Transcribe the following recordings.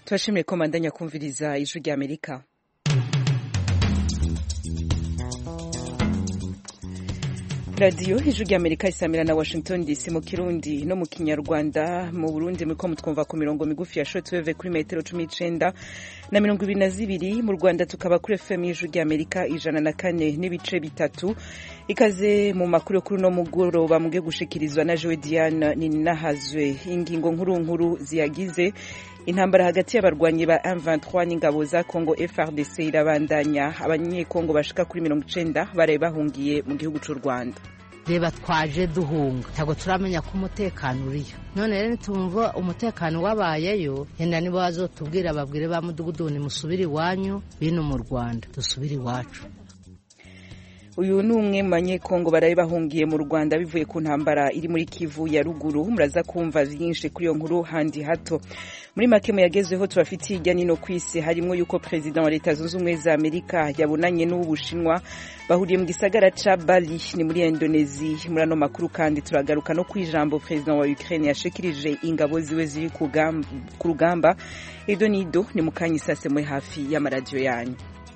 turashimiye ko mandanya kumviriza ijwi rya amerika radiyo ijwi rya amerika isamira na washington dc mu kirundi no mu kinyarwanda mu burundi muriko mutwumva ku mirongo migufi ya shortwave kuri metero cumi n'icenda na mirongo ibiri na zibiri mu rwanda tukaba kuri fm y'ijwi rya amerika ijana na kane n'ibice bitatu ikaze mu makuru yo kuri uno mugoroba muge gushikirizwa na jowe diane ninahazwe ingingo nkuru nkuru ziyagize intambara hagati y'abarwanyi ba M23 n'ingabo za Congo FRDC irabandanya abanyekongo bashika kuri mirongo icenda baraye bahungiye mu gihugu c'u Rwanda reba twaje duhunga ntabwo turamenya ko umutekano uriyo none rero nitumva umutekano wabayeyo yenda nibo bazotubwira babwire ba mudugudu nimusubire iwanyu bino mu rwanda dusubire iwacu uyu ni umwe mu banyekongo baraye bahungiye mu rwanda bivuye ku ntambara iri muri kivu ya ruguru muraza kumva vyinshi kuri iyo nkuru handi hato muri make muyagezweho tubafitiye hirya nino ku isi harimwo yuko perezida wa leta zunze ubumwe za amerika yabonanye n'uw'ubushinwa bahuriye mu gisagara ca bali ni muri indonezi muri ano makuru kandi turagaruka no kw'ijambo perezida wa ukraine yashikirije ingabo ziwe ziri ku rugamba ido nido ni mu kanya isasemwe hafi y'amaradiyo yanyu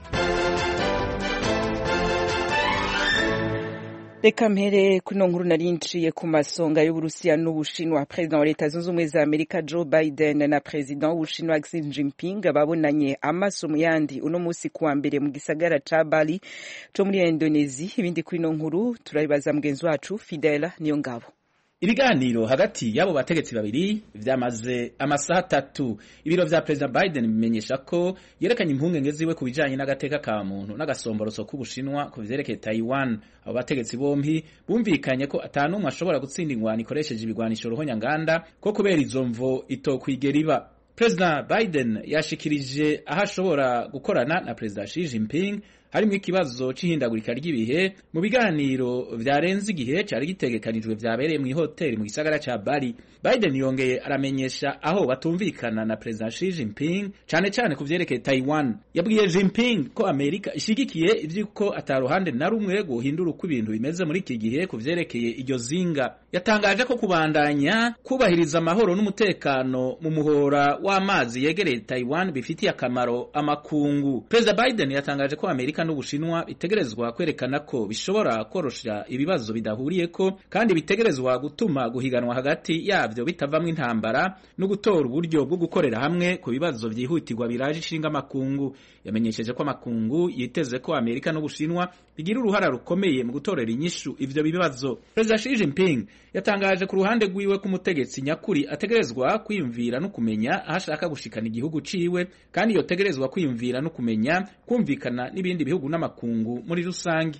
reka mpere kuno nkuru nari nciye ku masonga y'uburusiya n'ubushinwa perezida wa leta zunze ubumwe za amerika joe biden na perezida w'ubushinwa xi jinping babonanye amaso mu yandi uno munsi kuwa mbere mu gisagara ca bali co muri indonezi ibindi kuri ino nkuru turabibaza mugenzi wacu fidela niyo ngabo ibiganiro hagati y'abo bategetsi babiri vyamaze amasaha atatu ibiro vya perezida biden bimenyesha ko yerekanye impungenge ziwe ku bijanye n'agateka ka muntu n'agasomboroso k'ubushinwa ku vyerekeye taiwan abo bategetsi bompi bumvikanye ko ata n'umwe ashobora gutsinda ingwano ikoresheje ibigwanisho ruhonyanganda ko kubera izo mvo itokwigera iba perezida biden yashikirije aho ashobora gukorana na perezida Xi Jinping harimwo ikibazo c'ihindagurika ry'ibihe mu biganiro vyarenze igihe cari gitegekanijwe vyabereye mu ihoteli mu gisagara ca Bali. Biden yongeye aramenyesha aho batumvikana na perezida Xi Jinping cane cane ku vyerekeye Taiwan. Yabwiye Jinping ko Amerika ishigikiye ivy'uko ata ruhande na rumwe guhindura uko ibintu bimeze muri iki gihe ku vyerekeye iryo zinga. Yatangaje ko kubandanya kubahiriza amahoro n'umutekano mu muhora w'amazi yegereye Taiwan bifitiye akamaro amakungu. Perezida Biden yatangaje ko Amerika n'Ubushinwa bitegerezwa kwerekana ko bishobora korosha ibibazo bidahuriyeko kandi bitegerezwa gutuma guhiganwa hagati yavyo bitavamwo intambara no gutora uburyo bwo gukorera hamwe ku bibazo vyihutirwa biraje ishinga amakungu. Yamenyesheje ko amakungu yiteze ko Amerika n'Ubushinwa bigira uruhara rukomeye mu gutorera inyishu ivyo bibazo. Perezida Xi Jinping yatangaje ku ruhande rwiwe ko umutegetsi nyakuri ategerezwa kwiyumvira no kumenya aho ashaka gushikana igihugu ciwe kandi yotegerezwa kwiyumvira no kumenya kumvikana n'ibindi bihugu n'amakungu muri rusange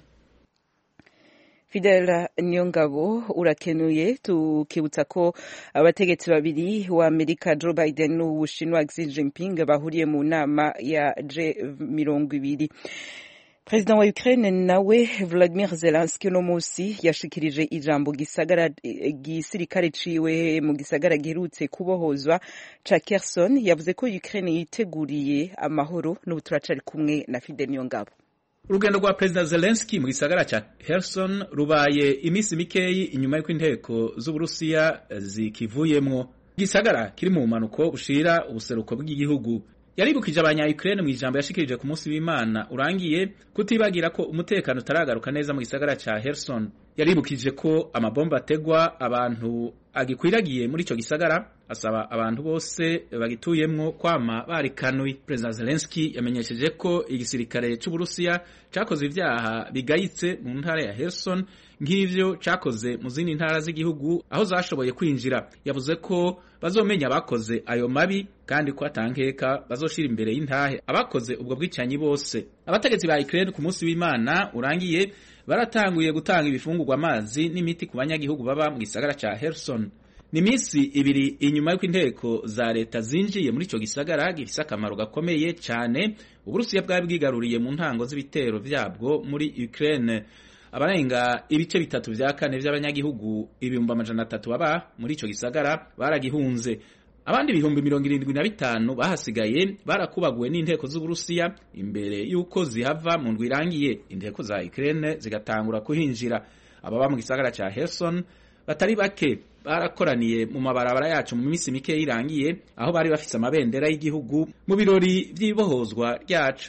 Fidel Niyongabo urakenuye tukibutsa ko abategetsi babiri wa Amerika Joe Biden n'Ubushinwa Xi Jinping bahuriye mu nama ya G20 Perezida wa Ukraine nawe Vladimir Zelensky uno musi yashikirije ijambo gisagara gisirikare ciwe mu gisagara giherutse kubohozwa ca Kherson yavuze ko Ukraine yiteguriye amahoro n'ubu turacari kumwe na Fidel Niyongabo urugendo rwa perezida Zelensky mu gisagara ca Kherson rubaye imisi mikeyi inyuma y'uko inteko z'Uburusiya zikivuyemwo igisagara kiri mu mpanuko bushira ubuseruko bw'igihugu yaribukije abanya-Ukraine mu ijambo yashikirije ku munsi w'Imana urangiye kutibagira ko umutekano utaragaruka neza mu gisagara ca Kherson yaribukije ko amabomba ategwa abantu agikwiragiye muri ico gisagara asaba abantu bose bagituyemwo kwama barikanuye perezida Zelensky yamenyesheje ko igisirikare c'Uburusiya cakoze ivyaha bigayitse mu ntara ya Kherson nk'ivyo cakoze mu zindi ntara z'igihugu aho zashoboye kwinjira yavuze ko bazomenya abakoze ayo mabi kandi ko atankeka bazoshira imbere y'intahe abakoze ubwo bwicanyi bose abategetsi ba Ukraine ku munsi w'Imana urangiye baratanguye gutanga ibifungurwa amazi n'imiti ku banyagihugu baba mu gisagara ca Kherson ni minsi ibiri inyuma y'uko inteko za leta zinjiye muri ico gisagara gifise akamaro gakomeye cane uburusiya bwari bwigaruriye mu ntango z'ibitero vyabwo muri Ukraine abarenga ibice bitatu vya kane vy'abanyagihugu ibihumbi amajana atatu baba muri ico gisagara baragihunze abandi ibihumbi mirongo irindwi na bitanu bahasigaye barakubaguwe n'inteko z'uburusiya imbere y'uko zihava mu ndwi irangiye inteko za Ukraine zigatangura kuhinjira ababa mu gisagara ca Kherson batari bake barakoraniye mu mabarabara yacu mu minsi mike irangiye aho bari bafise amabendera y'igihugu mu birori vy'ibohozwa ryacu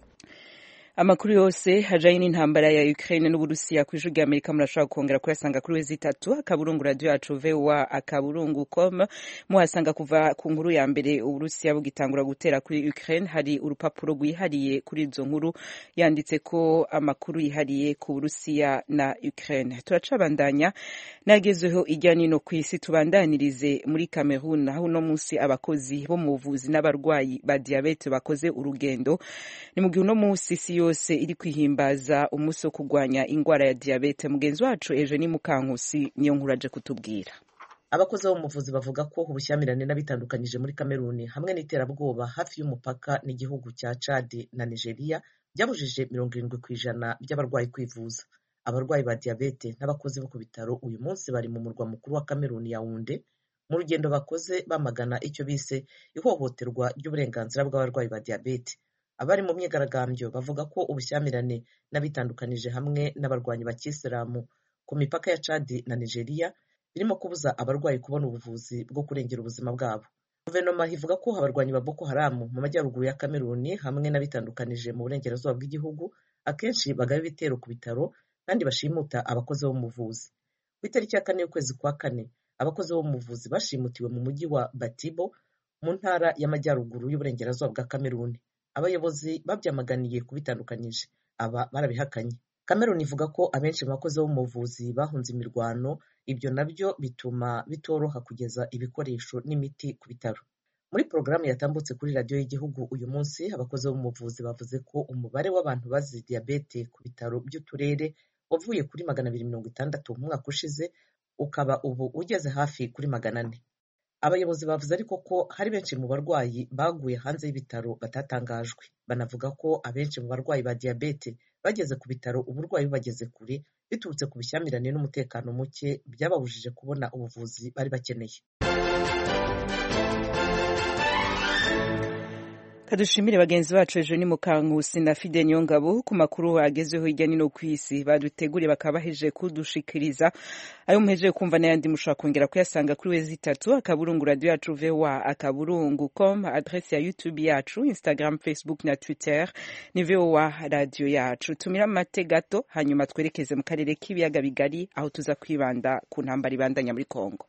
amakuru yose hajanye n'intambara ya Ukraine n'Uburusiya ku ijwi ry'Amerika murashobora kongera kuyasanga kuri wezi itatu akaburungu radio yacu VOA akaburungu com muhasanga kuva ku nkuru ya mbere Uburusiya bugitangura gutera kuri Ukraine hari urupapuro rwihariye kuri izo nkuru yanditse ko amakuru yihariye ku Burusiya na Ukraine turacabandanya nagezeho ijya nino ku isi tubandanirize muri Cameroon aho uno munsi abakozi bo mu buvuzi n'abarwayi ba diabete bakoze urugendo ni mu gihe uno munsi isi yose iri kwihimbaza umunsi wo kurwanya ingwara ya diabete mugenzi wacu Eugenie Mukankusi niyo nkuru aje kutubwira abakozi bo mu buvuzi bavuga ko ubushyamirane n'abitandukanyije muri kameruni hamwe n'iterabwoba hafi y'umupaka n'igihugu cya Chad na Nigeria byabujije mirongo irindwi ku ijana by'abarwayi kwivuza abarwayi ba diyabete n'abakozi bo ku bitaro uyu munsi bari mu murwa mukuru wa kameruni Yaounde mu rugendo bakoze bamagana icyo bise ihohoterwa ry'uburenganzira bw'abarwayi ba diyabete abari mu myigaragambyo bavuga ko ubushyamirane n'abitandukanije hamwe n'abarwanyi ba kisilamu ku mipaka ya Chad na Nigeria birimo kubuza abarwayi kubona ubuvuzi bwo kurengera ubuzima bwabo guverinoma ivuga ko abarwanyi ba Boko Haram mu majyaruguru ya Kameruni hamwe n'abitandukanije mu burengerazuba bw'igihugu akenshi bagaba ibitero ku bitaro kandi bashimuta abakozi bo mu buvuzi ku itariki ya kane y'ukwezi kwa kane abakozi bo mu buvuzi bashimutiwe mu mujyi wa Batibo mu ntara y'amajyaruguru y'uburengerazuba bwa Kameruni abayobozi babyamaganiye kubitandukanyije aba barabihakanye Cameroon ivuga ko abenshi mu bakozi bo mu buvuzi bahunze imirwano ibyo nabyo bituma bitoroha kugeza ibikoresho n'imiti ku bitaro muri porogaramu yatambutse kuri radiyo y'igihugu uyu munsi abakozi bo mu buvuzi bavuze ko umubare w'abantu bazize diyabete ku bitaro by'uturere wavuye kuri magana abiri mirongo itandatu mu mwaka ushize ukaba ubu ugeze hafi kuri magana ane abayobozi bavuze ariko ko hari benshi mu barwayi baguye hanze y'ibitaro batatangajwe banavuga ko abenshi mu barwayi ba diyabete bageze ku bitaro uburwayi bubageze kure biturutse ku bushyamirane n'umutekano muke byababujije kubona ubuvuzi bari bakeneye kadushimire bagenzi bacu ejo ni mukankusi na fide niyongabo ku makuru agezeho hirya no ku isi baduteguriye bakaba bahejeje kudushikiriza ayo muhejeje kumva n'ayandi mushobora kongera kuyasanga kuri wezi itatu akaburungu radiyo yacu voa akaburungu com adresse ya youtube yacu instagram facebook na twitter ni voa radiyo yacu tumira amate gato hanyuma twerekeze mu karere k'ibiyaga bigari aho tuza kwibanda ku ntambara ibandanya muri kongo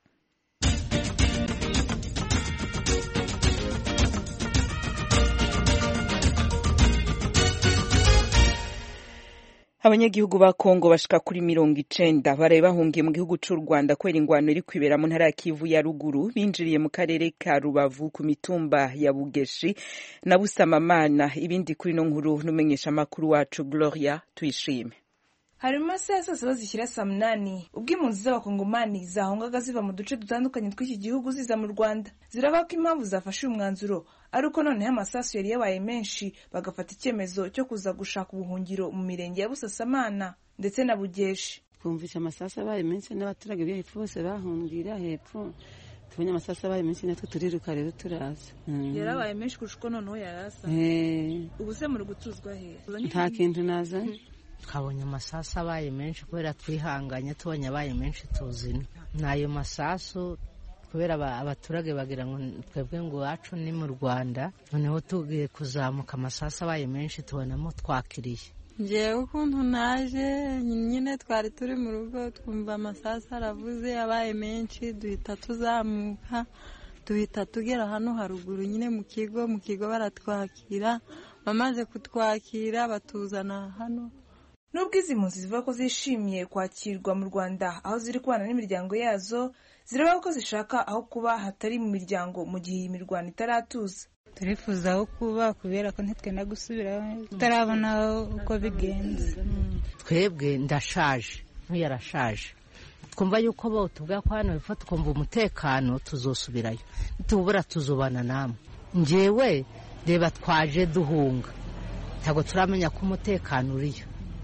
abanyagihugu ba kongo bashika kuri mirongo icenda baraye bahungiye mu gihugu c'u rwanda kubera ingwano iri kwibera mu ntara ya kivu ya ruguru binjiriye mu karere ka rubavu ku mitumba ya bugeshi na busamamana ibindi kuri no nkuru n'umenyesha amakuru wacu gloria tuyishime hari mu masaha ya saa saba zishyira saa munani ubwo impunzi z'abakongomani zahungaga ziva mu duce dutandukanye tw'iki gihugu ziza mu rwanda ziravuga ko impamvu zafashe uyu mwanzuro ari uko noneho amasasu yari yabaye menshi bagafata icyemezo cyo kuza gushaka ubuhungiro mu mirenge ya busasamana ndetse na bugeshi twumvise amasasu abaye menshi n'abaturage bo hepfo bose bahungira hepfo tubonye amasasu abaye menshi natwe turiruka rero turaza yarabaye menshi kurusha uko noneho yarasa ubu se muri gutuzwa he nta kintu nazanye twabonye amasasu abaye menshi kubera twihanganye tubonye abaye menshi tuzina n'ayo masasu kubera abaturage bagira ngo twebwe ngo iwacu ni mu rwanda noneho tugiye kuzamuka amasasu abaye menshi tubonamo twakiriye ngewe ukuntu naje nyine twari turi mu rugo twumva amasasu aravuze abaye menshi duhita tuzamuka duhita tugera hano haruguru nyine mu kigo mu kigo baratwakira bamaze kutwakira batuzana hano nubwo izi mpunzi zivuga ko zishimiye kwakirwa mu rwanda aho ziri kubana n'imiryango yazo ziravuga ko zishaka aho kuba hatari mu miryango mu gihe iyi mirwano itaratuza turifuza aho kuba kubera ko ntitwenda gusubirayo tutarabona uko bigenze twebwe ndashaje nk'uyu arashaje twumva yuko bo tubwira ko hano hepfo twumva umutekano tuzosubirayo tubura tuzubana namwe ngewe reba twaje duhunga ntabwo turamenya ko umutekano uriyo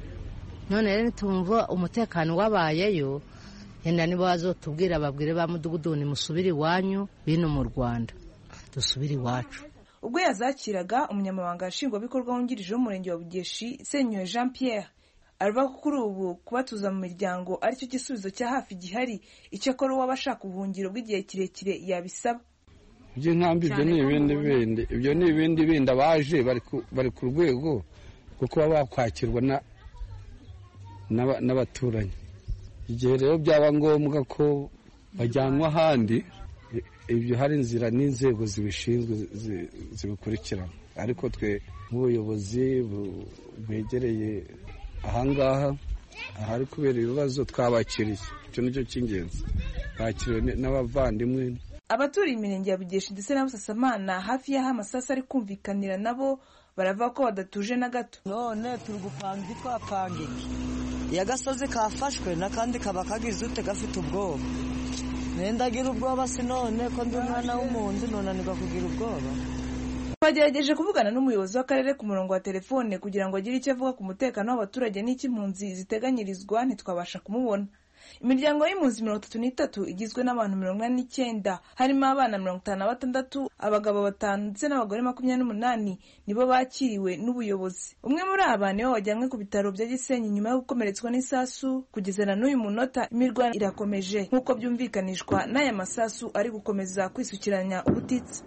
none rero tumva umutekano wabayeyo yenda nibo bazotubwira babwire ba mudugudu nimusubire iwanyu bino mu rwanda dusubire iwacu ubwo yazakiraga umunyamabanga nshingwabikorwa wungirije w'umurenge wa bugeshi senyoye jean pierre aravuga ko kuri ubu kubatuza mu miryango aricyo gisubizo cya hafi gihari icyakora uwaba ashaka ubuhungiro bw'igihe kirekire yabisaba iby'inkambi ibyo ni ibindi bindi ibyo ni ibindi bindi abaje bari ku rwego rwo kuba bakwakirwa n'abaturanyi igihe rero byaba ngombwa ko bajyanwa ahandi ibyo hari inzira n'inzego zibishinzwe zibikurikirana ariko twe nk'ubuyobozi bwegereye ahangaha ahari kubera ibibazo twabakiriye icyo nicyo cy'ingenzi bakiriwe n'abavandimwe abaturiye imirenge ya bugesha ndetse na busasamana hafi y'aho amasasu ari kumvikanira nabo baravuga ko badatuje na gato none turi gupanga twapanga iki iyo agasozi kafashwe n'akandi kaba kagize ute gafite ubwoba nendagira ubwoba si none ko ndi umwana w'umuntu nunanirwa kugira ubwoba twagerageje kuvugana n'umuyobozi w'akarere ku murongo wa telefone kugira ngo agire icyo avuga ku mutekano w'abaturage n'icy'impunzi ziteganyirizwa ntitwabasha kumubona imiryango y'impunzi mirongo itatu n'itatu igizwe n'abantu mirongo ine n'icyenda harimo abana mirongo itanu na batandatu abagabo batanu ndetse n'abagore makumyabiri n'umunani nibo bakiriwe n'ubuyobozi umwe muri aba niwe wajyanywe ku bitaro bya gisenyi nyuma yo gukomeretswa n'isasu kugeza na n'uyu munota imirwano irakomeje nk'uko byumvikanishwa n'aya masasu ari gukomeza kwisukiranya ubutitsa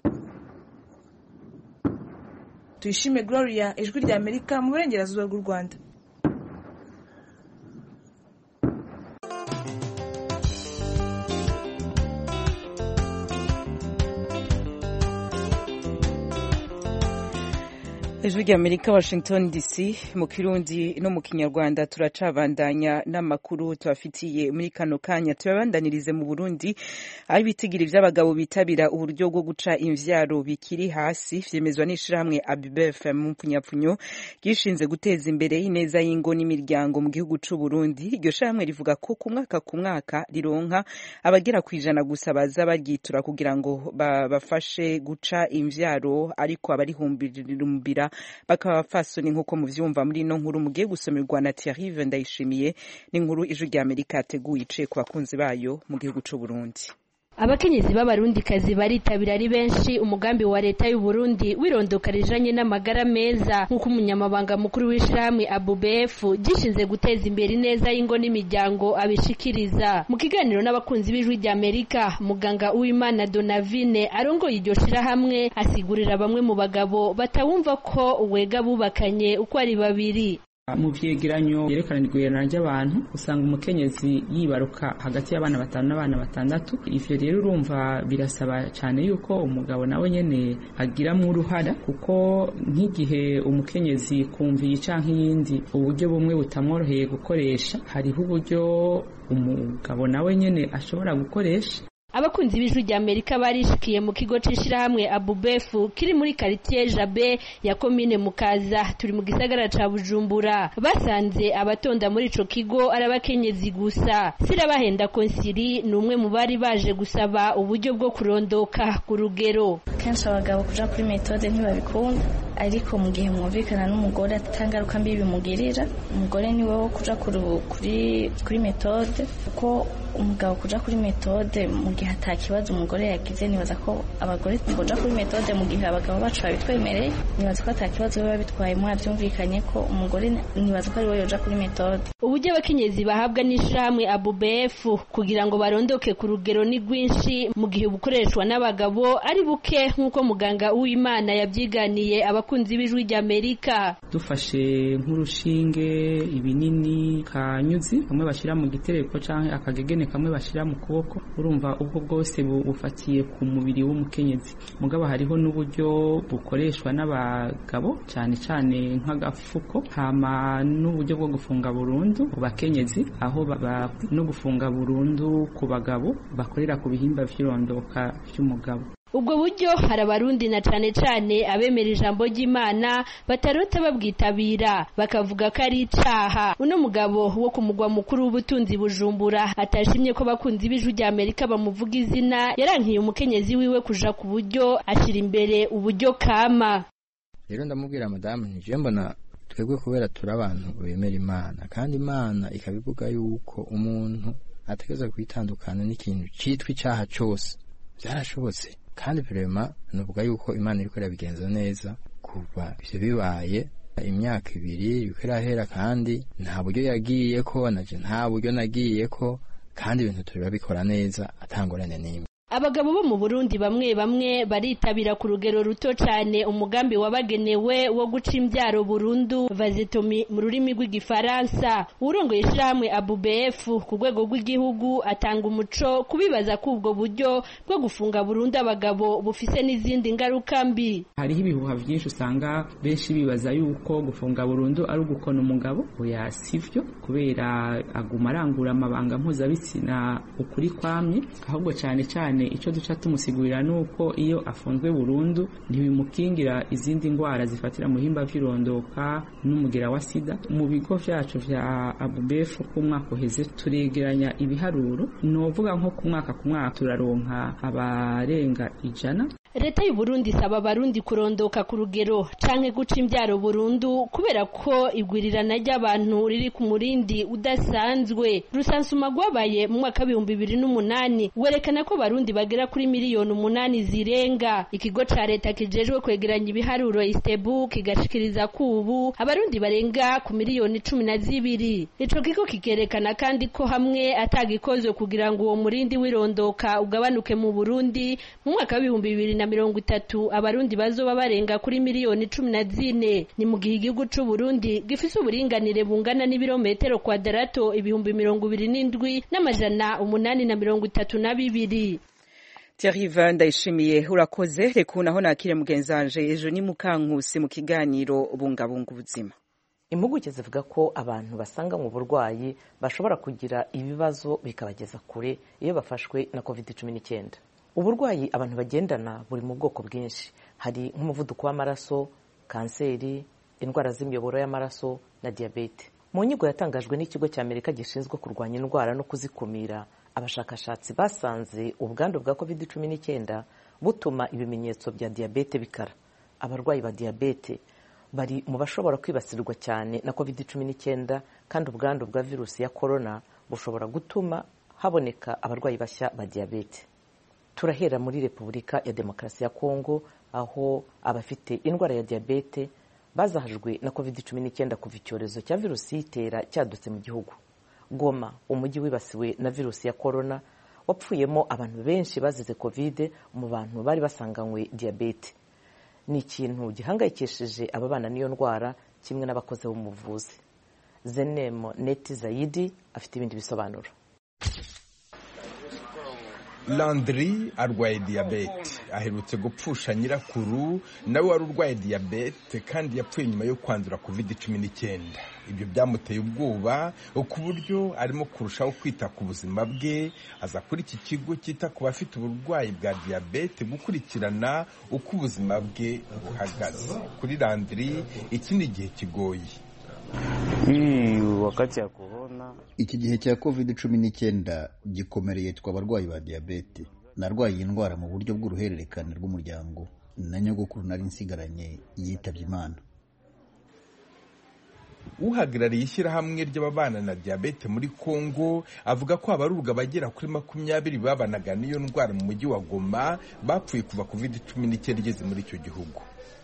tuyishime gloria ijwi rya amerika mu burengerazuba bw'u rwanda ijwi rya amerika washington dc mu kirundi no mu kinyarwanda turacabandanya n'amakuru tubafitiye muri kano kanya tuyabandanirize mu burundi aho ibitigiri by'abagabo bitabira uburyo bwo guca imvyaro bikiri hasi vyemezwa n'ishirahamwe abibef mu mpfunyapfunyo ryishinze guteza imbere ineza y'ingo n'imiryango mu gihugu c'u burundi iryo shirahamwe rivuga ko ku mwaka ku mwaka rironka abagera ku ijana gusa baza baryitura kugira ngo babafashe guca imvyaro ariko abarihumbira bakaba abapfasoni nk'uko muvyumva muri ino nkuru mugiye gusomerwa na Thierry Ndayishimiye n'inkuru ijwi rya Amerika yateguye iciye ku bakunzi bayo mu gihugu c'u Burundi abakenyezi b'abarundikazi baritabira ari benshi umugambi wa leta y'u Burundi wirondoka rijanye n'amagara meza nk'uko umunyamabanga mukuru w'ishirahamwe ABUBF gishinze guteza imbere ineza y'ingo n'imiryango abishikiriza mu kiganiro n'abakunzi b'ijwi rya Amerika muganga Uwimana Donavine arongoye iryo shirahamwe asigurira bamwe mu bagabo batawumva ko wega bubakanye uko ari babiri mu vyegeranyo yerekana igwirana ry'abantu usanga umukenyezi yibaruka hagati y'abana batanu n'abana batandatu ivyo rero urumva birasaba cyane yuko umugabo nawe nyene agiramwo uruhara kuko nk'igihe umukenyezi kumviye canke iyindi uburyo bumwe butamworoheye gukoresha hariho uburyo umugabo nawe nyene ashobora gukoresha abakunzi b'ijwi rya amerika barishikiye mu kigo c'ishirahamwe abubefu kiri muri karitiye jabe ya komine mukaza turi mu gisagara ca bujumbura basanze abatonda muri ico kigo ari abakenyezi gusa sirabahenda konsiri ni umwe mu bari baje gusaba uburyo bwo kurondoka ku rugero kenshi abagabo kuja kuri metode ntibabikunda ariko mu gihe mwumvikana n'umugore atangaruka mbi bimugirira umugore niwe wo kuja kuri kuri metode kuko umugabo kuja kuri metode mu gihe ata kibazo umugore yagize nibaza ko abagore boja kuri metode mu gihe abagabo bacu babitwemereye nibaza ko ata kibazo biba bitwaye mwavyumvikanye ko umugore nibaza ko ari we yoja kuri metode uburyo abakenyezi bahabwa n'ishirahamwe abubf kugira ngo barondoke ku rugero ni rwinshi mu gihe bukoreshwa n'abagabo ari buke nk'uko muganga w'imana yabyiganiye abakunzi b'ijwi ry'amerika dufashe nk'urushinge ibinini kanyuzi kamwe bashyira mu gitereko canke akagegene kamwe bashyira mu kuboko urumva ubwo bwose bufatiye ku mubiri w'umukenyezi mugabo hariho n'uburyo bukoreshwa n'abagabo cyane cyane nk'agafuko hama n'uburyo bwo gufunga burundu ku bakenyezi aho no gufunga burundu ku bagabo bakorera ku bihimba vy'irondoka vy'umugabo ubwo buryo hari abarundi na cane cane abemera ijambo ry'imana batarota babwitabira bakavuga ko ari icaha uno mugabo wo ku mugwa mukuru w'ubutunzi bujumbura atashimye ko abakunzi b'ijwi rya amerika bamuvuga izina yarankiye umukenyezi wiwe kuja ku buryo ashira imbere uburyo kama rero ndamubwira madamu nije mbona twebwe kubera turi abantu bemera imana kandi imana ikabivuga yuko umuntu ategereza kwitandukana n'ikintu citwa icaha cose byarashobotse kandi vrema nuvuga yuko imana iriko irabigenza neza kuva ivyo bibaye imyaka ibiri yuko irahera kandi nta buryo yagiye ko naje nta buryo nagiye ko kandi ibintu turi bikora neza atangorane n'imwe abagabo bo mu burundi bamwe bamwe baritabira ku rugero ruto cyane umugambi wabagenewe wo guca imbyaro burundu vazitomi mu rurimi rw'igifaransa urongoye ishyirahamwe abubf ku rwego rw'igihugu atanga umuco kubibaza ko ubwo buryo bwo gufunga burundu abagabo bufise n'izindi ngaruka mbi hariho ibihuha byinshi usanga benshi bibaza yuko gufunga burundu ari ugukona umugabo oya sivyo kubera aguma arangura amabanga mpuzabitsina ukuri kwamye ahubwo cyane cyane icyo duca tumusigurira ni uko iyo afunzwe burundu ntibimukingira izindi ndwara zifatira mu himba by'irondoka n'umugera wa sida mu bigo byacu bya abubefu ku mwaka uheze turegeranya ibiharuro ni uvuga nko ku mwaka ku mwaka turaronka abarenga ijana leta y'u Burundi isaba abarundi kurondoka ku rugero canke guca imbyaro burundu kubera ko igwirirana ry'abantu riri ku murindi udasanzwe rusansuma rwabaye mu mwaka w'ibihumbi bibiri n'umunani werekana ko abarundi bagera kuri miliyoni umunani zirenga ikigo ca leta kijejwe kwegeranya ibiharuro istebu kigashikiriza ko ubu abarundi barenga ku miliyoni cumi na zibiri ico kigo kikerekana kandi ko hamwe atagikozwe kugira ngo uwo murindi w'irondoka ugabanuke mu burundi mu mwaka w'ibihumbi bibiri na mirongo itatu abarundi bazoba barenga kuri miliyoni cumi na zine ni mu gihe igihugu c'u Burundi gifise uburinganire bungana n'ibirometero kwadarato ibihumbi mirongo ibiri n'indwi n'amajana umunani na mirongo itatu na bibiri Thierry Van ndayishimiye urakoze reka naho nakire mugenzi wanje ejo ni mukankusi mu kiganiro bungabunga ubuzima impuguke zivuga ko abantu basanga mu burwayi bashobora kugira ibibazo bikabageza kure iyo bafashwe na covid cumi n'icyenda uburwayi abantu bagendana buri mu bwoko bwinshi hari nk'umuvuduko w'amaraso kanseri indwara z'imiyoboro y'amaraso na diyabete mu nyigo yatangajwe n'ikigo cy'amerika gishinzwe kurwanya indwara no kuzikumira abashakashatsi basanze ubwandu bwa covid cumi n'icyenda butuma ibimenyetso bya diyabete bikara abarwayi ba diyabete bari mu bashobora kwibasirwa cyane na covid cumi n'icyenda kandi ubwandu bwa virusi ya korona bushobora gutuma haboneka abarwayi bashya ba diyabete turahera muri repubulika ya demokarasi ya kongo aho abafite indwara ya diyabete bazahajwe na covid cumi n'icyenda kuva icyorezo cya virusi yitera cyadutse mu gihugu goma umujyi wibasiwe na virusi ya korona wapfuyemo abantu benshi bazize covid mu bantu bari basanganywe diyabete ni ikintu gihangayikishije ababana n'iyo ndwara kimwe n'abakozi b'umuvuzi zenemo neti zayidi afite ibindi bisobanuro landry arwaye diyabete aherutse gupfusha nyirakuru nawe wari urwaye diyabete kandi yapfuye nyuma yo kwandura covid cumi n'icyenda ibyo byamuteye ubwoba ku buryo arimo kurushaho kwita ku buzima bwe aza kuri iki kigo cyita ku bafite uburwayi bwa diyabete gukurikirana uko ubuzima bwe buhagaze kuri landry iki ni igihe kigoye wakati ya korona iki gihe cya covid cumi n'icyenda gikomereye twe abarwayi ba diyabete narwaye iyi ndwara mu buryo bw'uruhererekane rw'umuryango na nyogokuru nari nsigaranye yitabye imana uhagarariye ishyirahamwe ry'ababana na diyabete muri kongo avuga ko abarurwa bagera kuri makumyabiri babanaga n'iyo ndwara mu mujyi wa goma bapfuye kuva covid cumi n'icyenda igeze muri icyo gihugu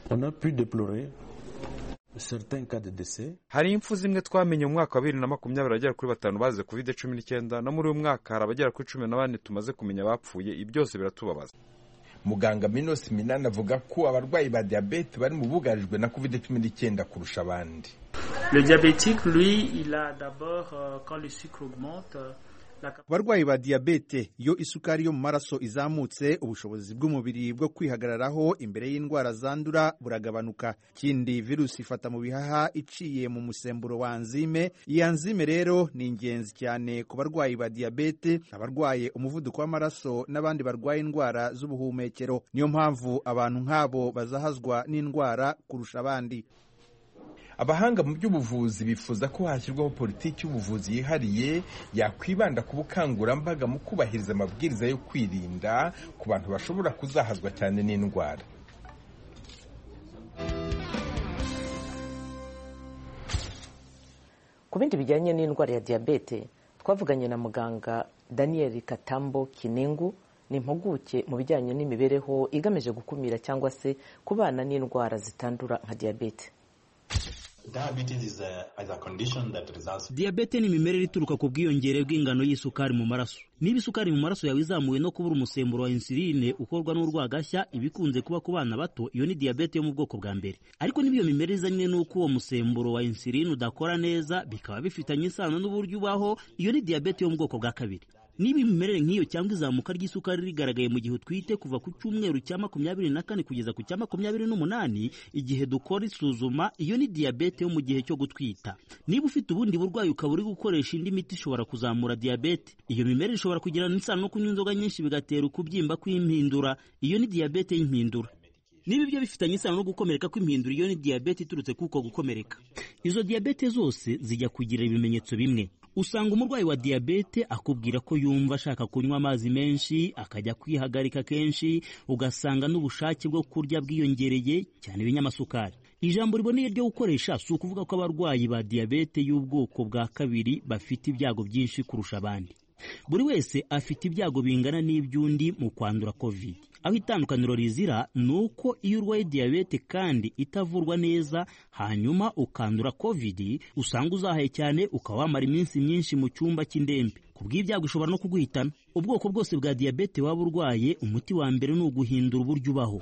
hari impfu zimwe twamenye mu mwaka wa bibiri na makumyabiri abagera kuri batanu bazize covid cumi n'icyenda no muri uyu mwaka hari abagera kuri cumi na bane tumaze kumenya bapfuye ibi byose biratubabaza muganga minos minani avuga ko abarwayi ba diyabete bari mu bugarijwe na covid cumi n'icyenda kurusha abandi Le diabétique, lui, il a d'abord, euh, quand le sucre augmente, abarwayi ba diyabete iyo isukari yo mu maraso izamutse ubushobozi bw'umubiri bwo kwihagararaho imbere y'indwara zandura buragabanuka ikindi virusi ifata mu bihaha iciye mu musemburo wa anzime iyi anzime rero ni ingenzi cyane ku barwayi ba diyabete abarwaye umuvuduko w'amaraso n'abandi barwaye indwara z'ubuhumekero niyo mpamvu abantu nk'abo bazahazwa n'indwara kurusha abandi abahanga mu by'ubuvuzi bifuza ko hashyirwaho politiki y'ubuvuzi yihariye yakwibanda ku bukangurambaga mu kubahiriza amabwiriza yo kwirinda ku bantu bashobora kuzahazwa cyane n'indwara ku bindi bijyanye n'indwara ya diyabete twavuganye na muganga daniel katambo kinengu ni impuguke mu bijyanye n'imibereho igamije gukumira cyangwa se kubana n'indwara zitandura nka diyabete diyabete ni imimerere ituruka ku bwiyongere bw'ingano y'isukari mu maraso niba isukari mu maraso yawe izamuwe no kubura umusemburo wa insuline ukorwa n'urwagashya ibikunze kuba ku bana bato iyo ni diyabete yo mu bwoko bwa mbere ariko niba iyo mimerere izanye n'uko uwo musemburo wa insuline udakora neza bikaba bifitanye isano n'uburyo ubaho iyo ni diyabete yo mu bwoko bwa kabiri niba imimerere nk'iyo cyangwa izamuka ry'isukari rigaragaye mu gihe utwite kuva ku cyumweru cya makumyabiri na kane kugeza ku cya makumyabiri n'umunani igihe dukora isuzuma iyo ni diyabete yo mu gihe cyo gutwita niba ufite ubundi burwayi ukaba uri gukoresha indi miti ishobora kuzamura diyabete iyo mimerere ishobora kugirana isano no kunywa inzoga nyinshi bigatera ukubyimba kw'impindura iyo ni diyabete y'impindura niba ibyo bifitanye isano no gukomereka kw'impindura iyo ni diyabete iturutse kuko gukomereka izo diyabete zose zijya kugira ibimenyetso bimwe usanga umurwayi wa diyabete akubwira ko yumva ashaka kunywa amazi menshi akajya kwihagarika kenshi ugasanga n'ubushake bwo kurya bwiyongereye cyane ibinyamasukari ijambo riboneye ryo gukoresha si ukuvuga ko abarwayi ba diyabete y'ubwoko bwa kabiri bafite ibyago byinshi kurusha abandi buri wese afite ibyago bingana n'iby'undi mu kwandura covid aho itandukaniro rizira ni uko iyo urwaye diyabete kandi itavurwa neza hanyuma ukandura covid usanga uzahaye cyane ukaba wamara iminsi myinshi mu cyumba cy'indembe ku bw'ibyago ishobora no kuguhitana ubwoko bwose bwa diyabete waba urwaye umuti wa mbere ni uguhindura uburyo ubaho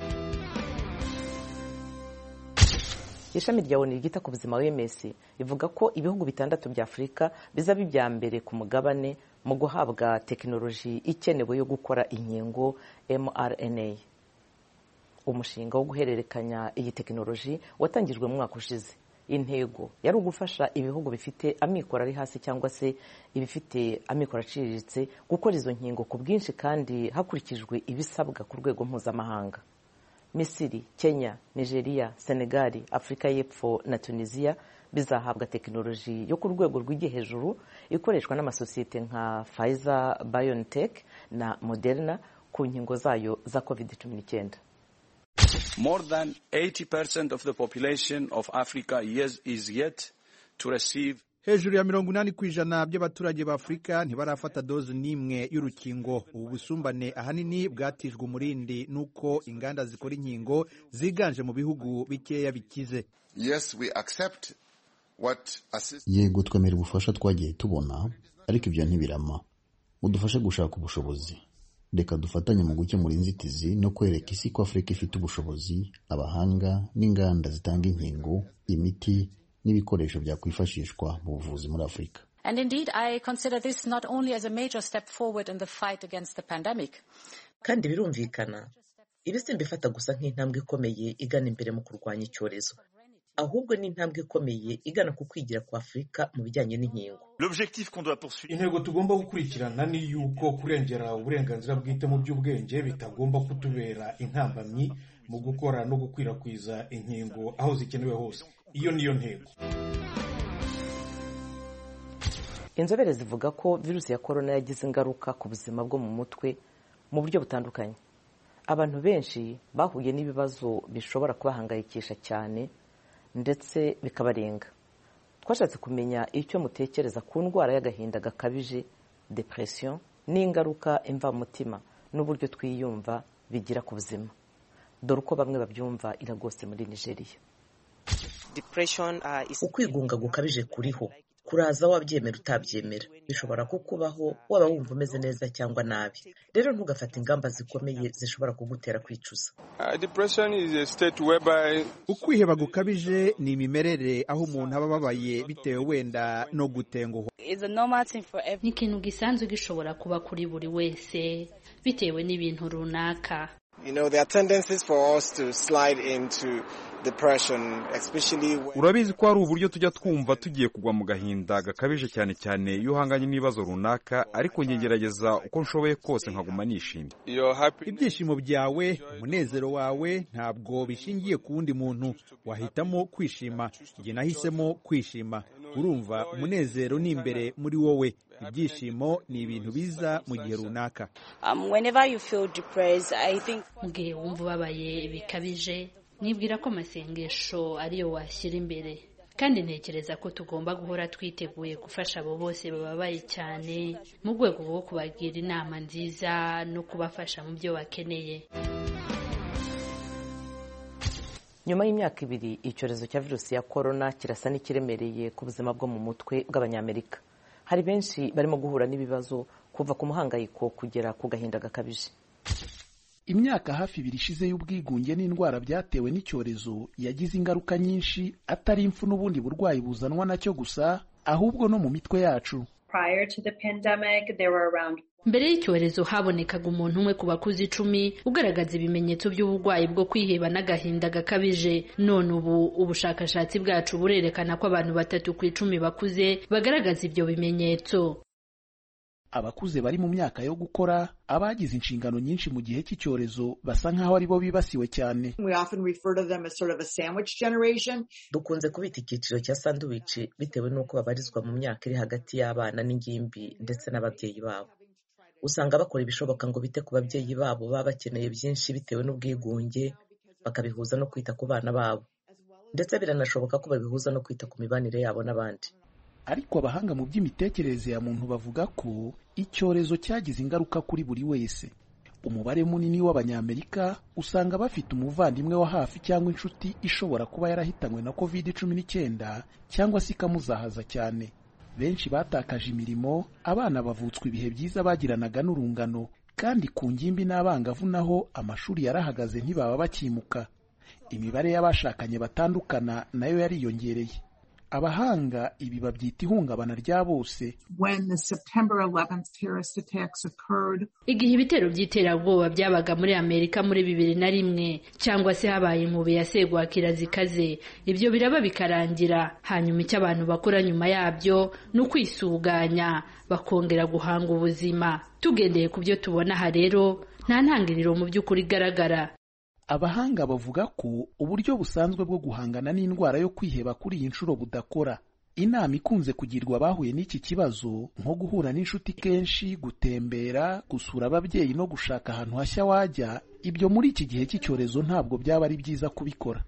ishami rya oni ryita ku buzima wms rivuga ko ibihugu bitandatu bya afurika bizaba ibya mbere ku mugabane mu guhabwa tekinoloji ikenewe yo gukora inkingo mrna umushinga wo guhererekanya iyi tekinoloji watangijwe mu mwaka ushize intego yari ugufasha ibihugu bifite amikoro ari hasi cyangwa se ibifite amikoro aciriritse gukora izo nkingo ku bwinshi kandi hakurikijwe ibisabwa ku rwego mpuzamahanga misiri kenya nigeria senegali afurika y'epfo na tunisiya bizahabwa tekinoloji yo ku rwego rw'igihe hejuru ikoreshwa n'amasosiyete nka Pfizer BioNTech na Moderna ku nkingo zayo za covid cumi n'icyenda More than 80% of the population of Africa is, is yet to receive hejuru ya mirongo inani ku ijana by'abaturage ba afurika ntibarafata dozi n'imwe y'urukingo ubu busumbane ahanini bwatijwe umurindi n'uko inganda zikora inkingo ziganje mu bihugu bikeya bikize yes, we accept what yego twemera ubufasha twagiye tubona ariko ibyo ntibirama udufashe gushaka ubushobozi reka dufatanye mu gukemura inzitizi no kwereka isi ko afurika ifite ubushobozi abahanga n'inganda zitanga inkingo imiti n'ibikoresho byakwifashishwa mu buvuzi muri afurika And indeed, I consider this not only as a major step forward in the fight against the pandemic. kandi birumvikana ibi simbifata gusa nk'intambwe ikomeye igana imbere mu kurwanya icyorezo ahubwo ni intambwe ikomeye igana ku kwigira kwa afurika mu bijyanye n'inkingo intego tugomba gukurikirana ni yuko kurengera uburenganzira bwite mu by'ubwenge bitagomba kutubera intambamyi mu gukora no gukwirakwiza inkingo aho zikenewe hose iyo niyo ntego inzobere zivuga ko virusi ya korona yagize ingaruka ku buzima bwo mu mutwe mu buryo butandukanye abantu benshi bahuye n'ibibazo bishobora kubahangayikisha cyane ndetse bikabarenga twashatse kumenya icyo mutekereza ku ndwara y'agahinda gakabije depression n'ingaruka imvamutima n'uburyo twiyumva bigira ku buzima dore uko bamwe babyumva iragose muri nigeria ukwigunga gukabije kuriho kuraza wabyemera utabyemera bishobora kukubaho waba wumva umeze neza cyangwa nabi rero ntugafate ingamba zikomeye zishobora kugutera kwicuza ukwiheba gukabije ni imimerere aho umuntu aba ababaye bitewe wenda no gutenguhwa ni ikintu gisanzwe gishobora kuba kuri buri wese bitewe n'ibintu runaka You know, there are tendencies for us to slide into depression, especially when... urabizi ko hari uburyo tujya twumva tugiye kugwa mu gahinda gakabije cyane cyane iyo uhanganye n'ibibazo runaka ariko ngegerageza uko nshoboye kose nkaguma nishimye ibyishimo byawe umunezero wawe ntabwo bishingiye ku wundi muntu wahitamo kwishima igihe nahisemo kwishima urumva umunezero ni imbere muri wowe ibyishimo ni ibintu biza mu gihe runaka mu gihe wumva ubabaye bikabije nibwira ko amasengesho ariyo washyira imbere kandi ntekereza ko tugomba guhora twiteguye gufasha abo bose bababaye cyane mu rwego rwo kubagira inama nziza no kubafasha mu byo bakeneye nyuma y'imyaka ibiri icyorezo cya virusi ya korona kirasa n'ikiremereye ku buzima bwo mu mutwe bw'abanyamerika hari benshi barimo guhura n'ibibazo kuva ku muhangayiko kugera ku gahinda gakabije imyaka hafi ibiri ishize y'ubwigunge n'indwara byatewe n'icyorezo yagize ingaruka nyinshi atari impfu n'ubundi burwayi buzanwa nacyo gusa ahubwo no mu mitwe yacu mbere y'icyorezo habonekaga umuntu umwe ku bakuze icumi ugaragaza ibimenyetso by'uburwayi bwo kwiheba n'agahinda gakabije none ubu ubushakashatsi bwacu burerekana ko abantu batatu ku icumi bakuze bagaragaza ibyo bimenyetso abakuze bari mu myaka yo gukora abagize inshingano nyinshi mu gihe cy'icyorezo basa nk'aho ari bo bibasiwe cyane dukunze kubita icyiciro cya sanduwici bitewe n'uko babarizwa mu myaka iri hagati y'abana n'ingimbi ndetse n'ababyeyi babo usanga bakora ibishoboka ngo bite ku babyeyi babo baba bakeneye byinshi bitewe n'ubwigunge bakabihuza no kwita ku bana babo ndetse biranashoboka ko babihuza no kwita ku mibanire yabo n'abandi ariko abahanga mu by'imitekerereze ya muntu bavuga ko icyorezo cyagize ingaruka kuri buri wese umubare munini w'abanyamerika usanga bafite umuvandimwe wa hafi cyangwa inshuti ishobora kuba yarahitanywe na covid cumi n'icyenda cyangwa se ikamuzahaza cyane benshi batakaje imirimo abana bavutswa ibihe byiza bagiranaga n'urungano kandi ku ngimbi n'abangavu naho amashuri yarahagaze ntibaba bakimuka imibare y'abashakanye batandukana nayo yariyongereye abahanga ibi babyita ihungabana rya bose igihe ibitero by'iterabwoba byabaga muri amerika muri bibiri na rimwe cyangwa se habaye inkubi ya segwakira zikaze ibyo biraba bikarangira hanyuma icyo abantu bakora nyuma yabyo ni ukwisuganya bakongera guhanga ubuzima tugendeye ku byo tubona aha rero nta ntangiriro mu by'ukuri igaragara abahanga bavuga ko uburyo busanzwe bwo guhangana n'indwara yo kwiheba kuri iyi nshuro budakora inama ikunze kugirwa abahuye n'iki kibazo nko guhura n'inshuti kenshi gutembera gusura ababyeyi no gushaka ahantu hashya wajya ibyo muri iki gihe cy'icyorezo ntabwo byaba ari byiza kubikora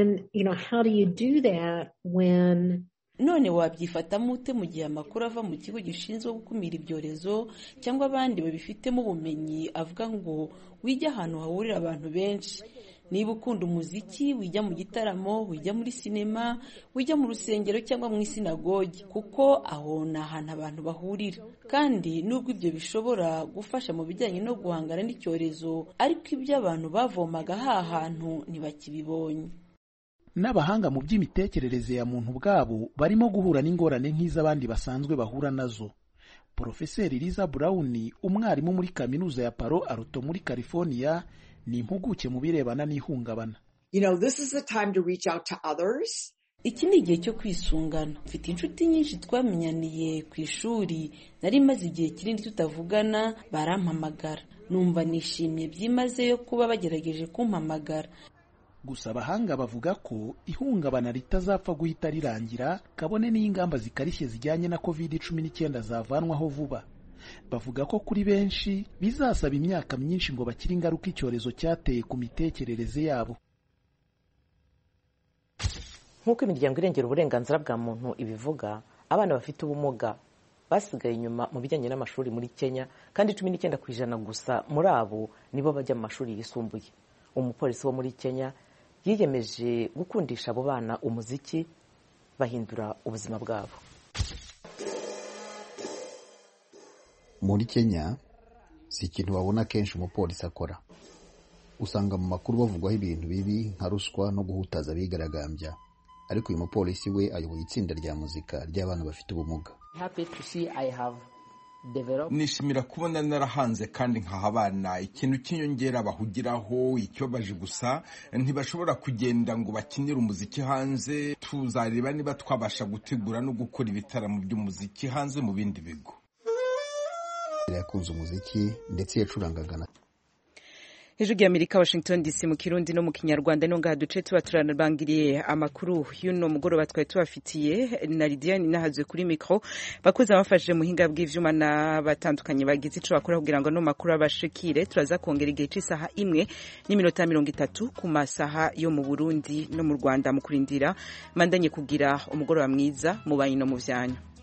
none wabyifatamo ute mu gihe amakuru ava mu kigo gishinzwe gukumira ibyorezo cyangwa abandi babifitemo ubumenyi avuga ngo wijya ahantu hahurira abantu benshi niba ukunda umuziki wijya mu gitaramo wijya muri sinema wijya mu rusengero cyangwa mu isinagogi kuko aho ni ahantu abantu bahurira kandi nubwo ibyo bishobora gufasha mu bijyanye no guhangana n'icyorezo ariko ibyo abantu bavomaga ha hantu ntibakibibonye n'abahanga mu by'imitekerereze ya muntu ubwabo barimo guhura n'ingorane nk'iz'abandi basanzwe bahura nazo porofeseri liza burawuni umwarimu muri kaminuza ya paro aruto muri california ni impuguke mu birebana n'ihungabana iki ni igihe cyo kwisungana mfite inshuti nyinshi twamenyaniye ku ishuri nari maze igihe kinini tutavugana barampamagara numva nishimye byimazeyo kuba bagerageje kumpamagara gusa abahanga bavuga ko ihungabana ritazapfa guhita rirangira kabone n'ingamba zikarishye zijyanye na covid cumi n'icyenda zavanwaho vuba bavuga ko kuri benshi bizasaba imyaka myinshi ngo bakire ingaruka icyorezo cyateye ku mitekerereze yabo nk'uko imiryango irengera uburenganzira bwa muntu ibivuga abana bafite ubumuga basigaye inyuma mu bijyanye n'amashuri muri kenya kandi cumi n'icyenda ku ijana gusa muri abo nibo bajya mu mashuri yisumbuye umupolisi wo muri kenya yiyemeje gukundisha abo bana umuziki bahindura ubuzima bwabo muri kenya si ikintu wabona kenshi umupolisi akora usanga mu makuru bavugwaho ibintu bibi nka ruswa no guhutaza abigaragambya ariko uyu mupolisi we ayoboye itsinda rya muzika ry'abana bafite ubumuga nishimira kubona narahanze kandi nkaha abana ikintu cy'inyongera bahugiraho ikibabaje gusa ntibashobora kugenda ngo bakinire umuziki hanze tuzareba niba twabasha gutegura no gukora ibitaramo by'umuziki hanze mu bindi bigo yakunze umuziki ndetse yacurangaga na hejuru y'amerika washington dc mu kirundi no mu kinyarwanda no ngaha duce tuba turabangiriye amakuru y'uno mugoroba twari tubafitiye na lidiyani nahazwe kuri mikoro bakuze abafashije muhinga bw'ivyuma n'abatandukanye bagize ico bakora kugira ngo no makuru abashikire turaza kongera igihe c'isaha imwe n'iminota mirongo itatu ku masaha yo mu burundi no mu rwanda mu kurindira mandanye kugira umugoroba mwiza mu banyi no mu vyanyu